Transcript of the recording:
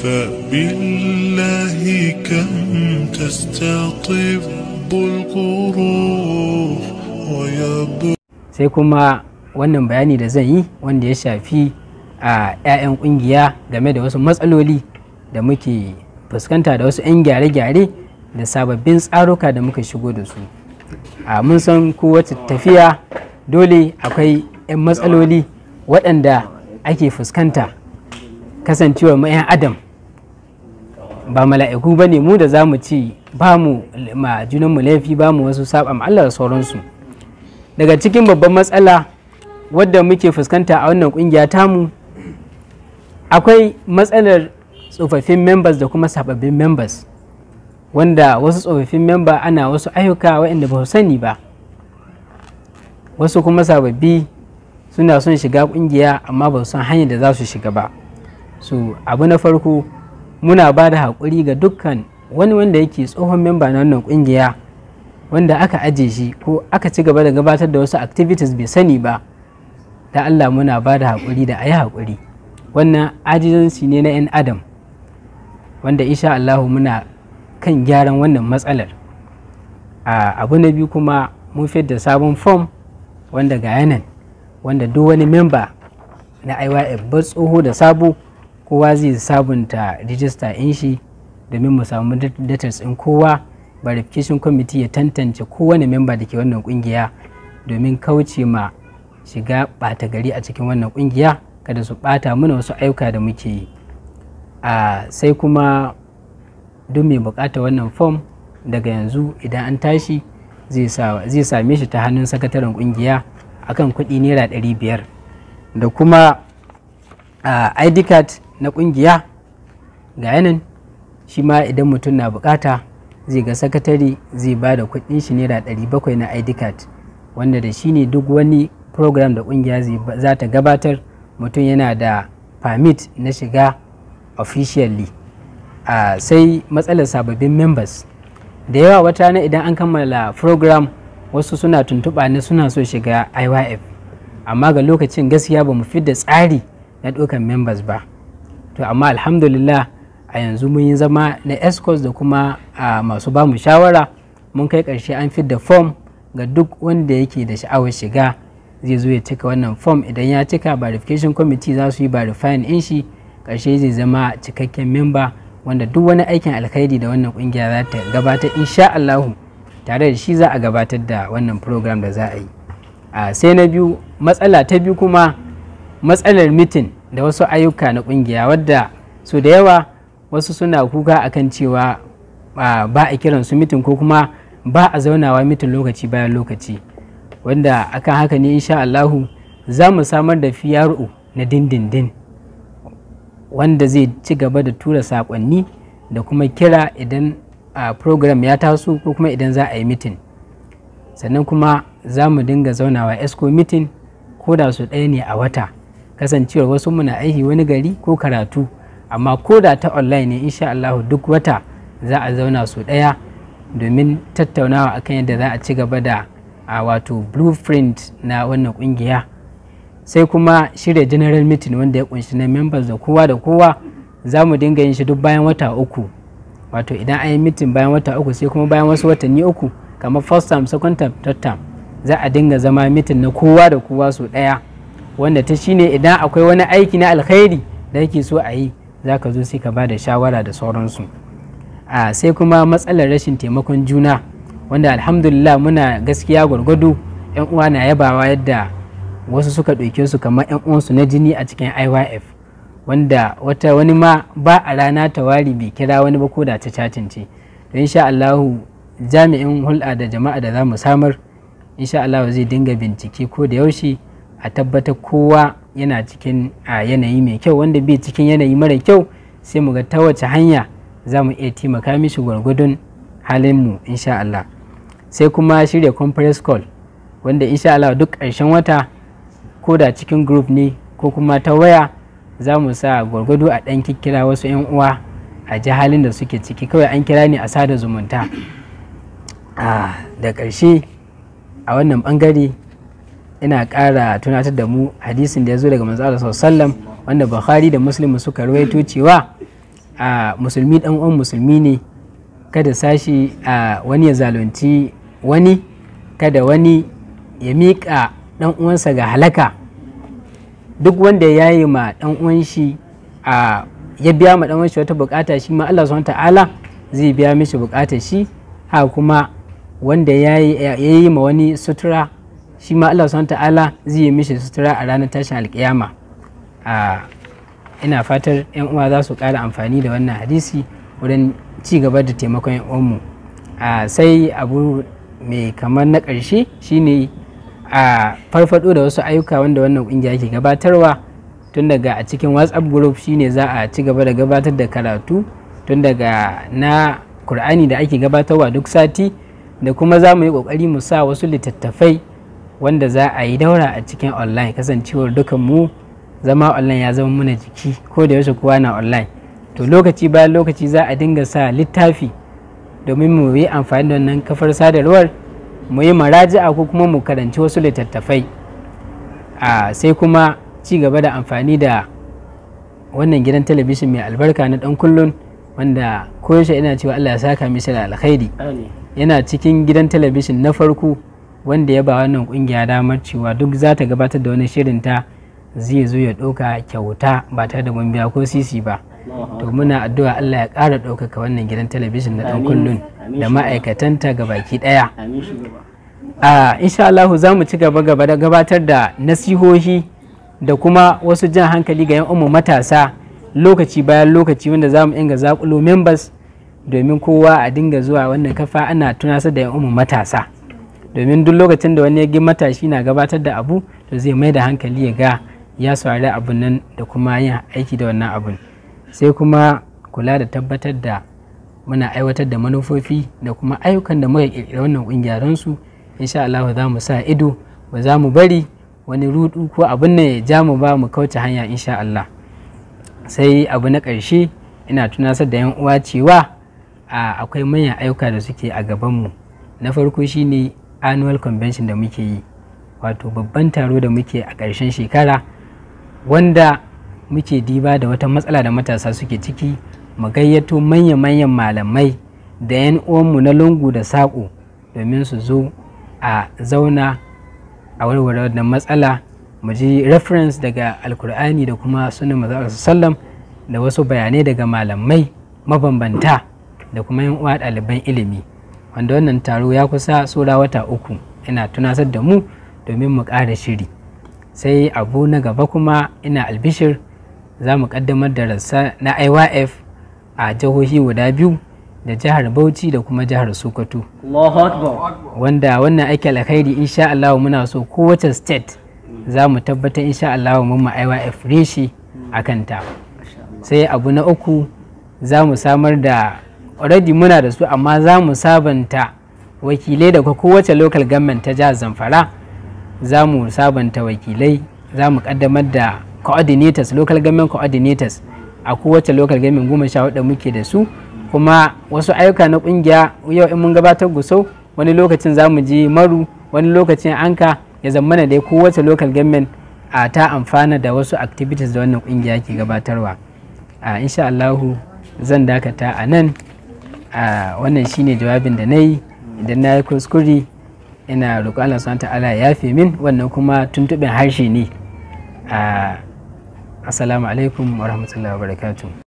فبالله كم تستطب القروح ويبدو sai kuma wannan bayani da zan yi wanda ya shafi a 'ya'yan kungiya game da wasu matsaloli da muke fuskanta da wasu 'yan gyare-gyare da sababbin tsaruka da muka shigo da su a mun san kowace tafiya dole akwai 'yan matsaloli waɗanda ake fuskanta kasancewar mu 'yan adam ba mala'iku ba ne mu da za mu ci ba mu ma junanmu laifi ba mu wasu saba ma Allah da sauransu daga cikin babban matsala wadda muke fuskanta a wannan kungiya tamu akwai matsalar tsofaffin members da kuma sababbin members wanda wasu tsofaffin member ana wasu ayyuka waɗanda ba su sani ba wasu kuma sababbi suna son shiga kungiya amma ba su san hanyar da za su shiga ba su abu na farko muna ba da haƙuri ga dukkan wani wanda yake tsohon memba na wannan kungiya wanda aka aje shi ko aka ci gaba da gabatar da wasu activities bai sani ba da Allah muna ba da haƙuri da a yi haƙuri wannan ajizanci ne na 'yan adam wanda insha Allahu muna kan gyaran wannan matsalar a abu na biyu kuma mun da sabon form wanda ga yanan wanda duk wani memba na IYF bar tsoho da sabo kowa zai sabunta rijista in shi domin mu samu datas in kowa verification committee ya tantance kowane memba da ke wannan kungiya domin kauce ma shiga ɓata gari a cikin wannan kungiya kada su ɓata mana wasu ayyuka da muke yi a sai kuma duk mai bukata wannan fom daga yanzu idan an tashi zai same shi ta hannun sakataren kungiya akan kuɗi naira ɗari biyar da kuma id card na kungiya ga yanan shi ma idan mutum na bukata zai ga sakatare zai ba da kuɗin shi naira ɗari bakwai na id card wanda da shi ne duk wani program da kungiya za ta gabatar mutum yana da permit na shiga officially uh, sai matsalar sababbin members da yawa wata na idan an kammala program wasu suna tuntuɓa ne suna so shiga iyf amma ga lokacin gaskiya ba mu da tsari na ɗaukan members ba to amma alhamdulillah a yanzu mun yi zama na escorts da kuma uh, masu ba mu shawara mun kai ƙarshe an da form ga duk wanda yake da sha'awar shiga zai zo ya cika wannan form idan ya cika verification committee za su yi verifying in shi ƙarshe zai zama cikakken memba wanda duk wani aikin alkhairi da wannan kungiya za ta gabatar insha Allahu tare da shi za a gabatar da wannan program da za a yi a sai na biyu matsala ta biyu kuma matsalar mitin da wasu ayyuka na kungiya wadda su da yawa wasu suna kuka akan cewa ba a kiran su mitin ko kuma ba a zaunawa mitin lokaci bayan lokaci wanda akan haka ne insha Allahu za mu samar da fiyaru na dindindin wanda zai ci gaba da tura sakonni da kuma kira idan a program ya taso ko kuma idan za a yi mitin sannan kuma za mu dinga zaunawa esco mitin ko da su ɗaya ne a wata kasancewar wasu muna aiki wani gari ko karatu amma ko da ta online ne insha Allah duk wata za a zauna su ɗaya domin tattaunawa akan yadda za a ci gaba da a wato blueprint na wannan kungiya sai kuma shirya general meeting wanda ya kunshi na members da kowa da kowa za mu dinga yin shi duk bayan wata uku wato idan an yi meeting bayan wata uku sai kuma bayan wasu watanni uku kamar first term second term third term za a dinga zama meeting na kowa da kowa su daya wanda ta shine idan akwai wani aiki na alkhairi da yake so a yi za ka zo sai ka ba da shawara da sauransu a sai kuma matsalar rashin taimakon juna wanda alhamdulillah muna gaskiya gwargwado yan uwa na yabawa yadda wasu suka ɗauke su kamar 'yan uwansu na jini a cikin IYF wanda wata wani ma ba a rana tawari bai kira wani ba ko da ta cacince to insha Allahu jami'in hulɗa da jama'a da za mu samar insha Allahu zai dinga bincike ko da yaushe a tabbatar kowa yana cikin a yanayi mai kyau wanda bai cikin yanayi mara kyau sai mu ga ta wace hanya za mu iya taimaka mishi gwargwadon halinmu insha Allah sai kuma shirya conference call wanda insha Allah duk ƙarshen wata ko da cikin group ne ko kuma ta waya za mu sa gwargwado a ɗan kikkira wasu 'yan uwa a ji halin da suke ciki kawai an kira ne a sada zumunta da ƙarshe a wannan ɓangare ina ƙara tunatar da mu hadisin da ya zo daga manzo Allah sallam wanda Bukhari da Muslim suka rawaito cewa a musulmi dan uwan musulmi ne kada sashi a wani ya zalunci wani kada wani ya miƙa dan uwansa ga halaka duk wanda ya yi ma dan uwan shi a ya biya ma dan uwan shi wata bukata shi ma Allah subhanahu ta'ala zai biya mishi bukatar shi ha kuma wanda ya yi ma wani sutura shi ma Allah subhanahu ta'ala zai yi mishi sutura a ranar tashin alkiyama a ina fatar yan uwa za su ƙara amfani da wannan hadisi wurin ci gaba da taimakon yan uwanmu a sai abu mai kamar na ƙarshe shine a farfado da wasu ayyuka wanda wannan ƙungiya ke gabatarwa tun daga a cikin whatsapp group shine za a ci gaba da gabatar da karatu tun daga na kur'ani da ake gabatarwa duk sati da kuma za mu yi ƙoƙari mu sa wasu littattafai wanda za a yi daura a cikin online kasancewar dukan mu zama online ya zama muna jiki ko da yaushe kowa na online to lokaci bayan lokaci za a dinga sa littafi domin mu yi amfani da wannan kafar sadarwar mu yi maraji'a ko kuma mu karanci wasu littattafai a sai kuma ci gaba da amfani da wannan gidan talabijin mai albarka na dan kullun wanda koyaushe ina cewa Allah ya saka mishi da alkhairi yana cikin gidan talabijin na farko wanda ya ba wannan kungiya damar cewa duk za ta gabatar da wani shirin ta zai zo ya ɗauka kyauta ba tare da mun biya ko sisi ba to muna addu'a Allah ya ƙara ɗaukaka wannan gidan talabijin na ɗan kullun da ma'aikatanta ga baki ɗaya a insha Allah za mu ci gaba gaba da gabatar da nasihohi da kuma wasu jan hankali ga 'yan umu matasa lokaci bayan lokaci wanda za mu inga zakulo members domin kowa a dinga zuwa wannan kafa ana tunasar da 'yan umu matasa domin duk lokacin da wani ya gi matashi na gabatar da abu to zai mai da hankali ya ga ya saurari abun nan da kuma yin aiki da wannan abun sai kuma kula da tabbatar da muna aiwatar da manufofi da kuma ayyukan da muka kirkira wannan kungiya don su insha Allah za mu sa ido ba za mu bari wani rudu ko abin nan ya ja mu ba mu kauce hanya insha Allah sai abu na ƙarshe ina tunasar da yan uwa cewa akwai manyan ayyuka da suke a gabanmu na farko shine annual convention da muke yi wato babban taro da muke a ƙarshen shekara wanda muke diba da wata matsala da matasa suke ciki mu gayyato manya-manyan malamai da 'yan uwanmu na lungu da saƙo domin su zo a zauna a warware wannan matsala mu ji reference daga alkur'ani da kuma sunan maza sallam da wasu bayanai daga malamai mabambanta da kuma 'yan uwa ɗaliban ilimi wanda wannan taro ya kusa sura wata uku ina tunasar da mu domin mu ƙara shiri sai abu na gaba kuma ina albishir za mu ƙaddamar da rassa na iyf a jihohi guda biyu da jihar bauchi da kuma jihar sokoto wanda wannan aiki alkhairi insha Allah muna so kowace state za mu tabbatar insha Allah mun ma iyf reshi a kanta sai abu na uku za mu samar da already muna da su amma za mu sabanta wakilai daga kowace local government ta jihar zamfara za mu sabanta wakilai za mu kaddamar da coordinators local government coordinators a kowace local government goma sha hudu muke da su kuma wasu ayyuka na kungiya yau in mun gabatar gusau wani lokacin za mu je maru wani lokacin anka ya zammana dai kowace local government a ta amfana da wasu activities da wannan kungiya ke gabatarwa a insha Allahu zan dakata a nan a wannan shine jawabin da na yi idan na yi kuskure ina roƙo Allah subhanahu ta'ala ya yafe min wannan kuma tuntuɓin harshe ne assalamu alaikum wa rahmatullahi wa barakatuh